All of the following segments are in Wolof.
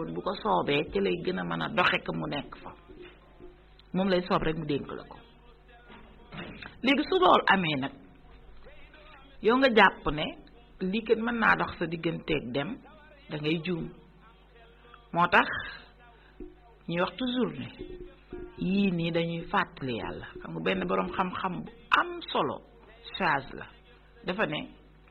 woon bu ko soobee ci lay gën a mën a doxe ko mu nekk fa moom lay soob rek mu dénk la ko léegi su loolu amee nag yow nga jàpp ne lii kat mën naa dox sa digganteeg dem da ngay juum moo tax ñuy wax toujours ne yii nii dañuy fàttali yàlla xam nga benn boroom xam-xam bu am solo charge la dafa ne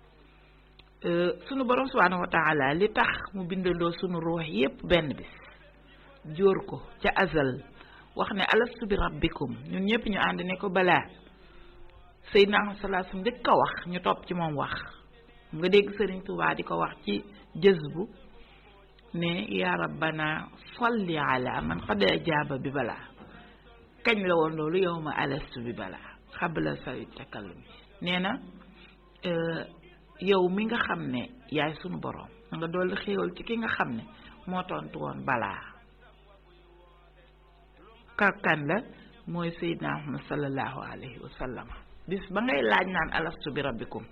sunu boroom subhaanahu wa taala li tax mu bindandoo sunu ruux yépp benn bis jóor ko ca azal wax ne alastu bi rabbikum ñun ñëpp ñu ànd ne ko balaa Seydina salaa su njëkk a wax ñu topp ci moom wax nga dégg Sëriñ Tuubaa di ko wax ci jës bu ne yaa rabbana salli ala man qad ajaaba bi balaa kañ la woon loolu yow ma alastu bi balaa xabla sa takallum nee na yow mi nga xam ne yaay sunu boroom nga dolli xéewal ci ki nga xam ne moo tontu woon balaa karkan la mooy Seydina Muhammad sallallahu alayhi wa sallam bis ba ngay laaj naan alastu bi rabbikum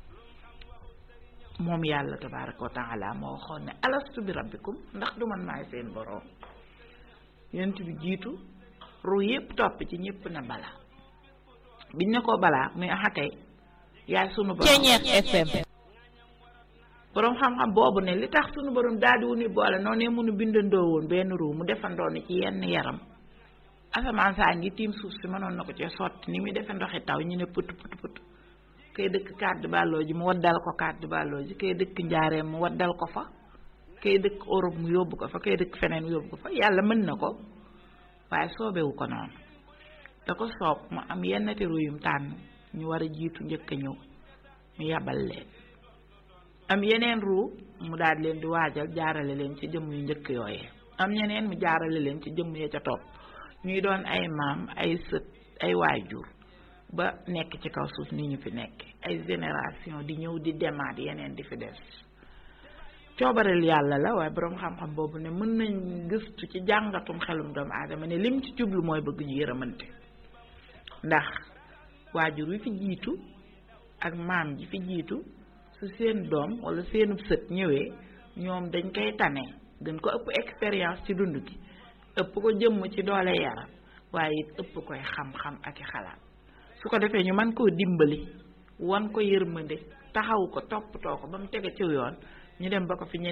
moom yàlla tabaraka wa taala moo waxoon ne alastu bi rabbikum ndax du man maay seen boroom yent bi jiitu ru yépp topp ci ñépp na balaa biñ ne ko balaa muy axakay yaay sunu borom Ceñeex FM boroom xam-xam boobu ne li tax sunu borom daal di wu ni boole noonu ne mënu bindandoo woon benn ruu mu defandoo ni ci yenn yaram asamaan saa ngi tiim suuf si mënoon na ko ci sotti ni muy defe ndoxi taw ñu ne put put put kay dëkk kàddu bàlloo ji mu waddal ko kàddu bàlloo ji kay dëkk njaareem mu waddal ko fa kay dëkk Europe mu yóbbu ko fa kay dëkk feneen mu yóbbu ko fa yàlla mën na ko waaye soobewu ko noonu da ko soob mu am yenn ti ruyum tànn ñu war a jiitu njëkk a ñëw mu yabal leen am yeneen ruu mu daal leen di waajal jaarale leen ci jëmm yu njëkk yooyee am ñeneen mu jaarale leen ci jëmm ya ca topp ñuy doon ay maam ay sët ay waajur ba nekk ci kaw suuf ni ñu fi nekk ay génération di ñëw di demaat yeneen di fi des coobareel yàlla la waaye boroom xam-xam boobu ne mën nañ gëstu ci jàngatum xelum doomu aadama ne lim ci jublu mooy bëgg ñu yërëmante ndax waajur wi fi jiitu ak maam ji fi jiitu su seen doom walla seenub sët ñëwee ñoom dañ koy tane gën ko ëpp expérience ci dund gi ëpp ko jëmm ci doole yaram waaye it ëpp koy xam-xam ak i xalaat su ko defee ñu mën koo dimbali wan ko yërmande taxaw ko toppatoo ko ba mu tege ci yoon ñu dem ba ko fi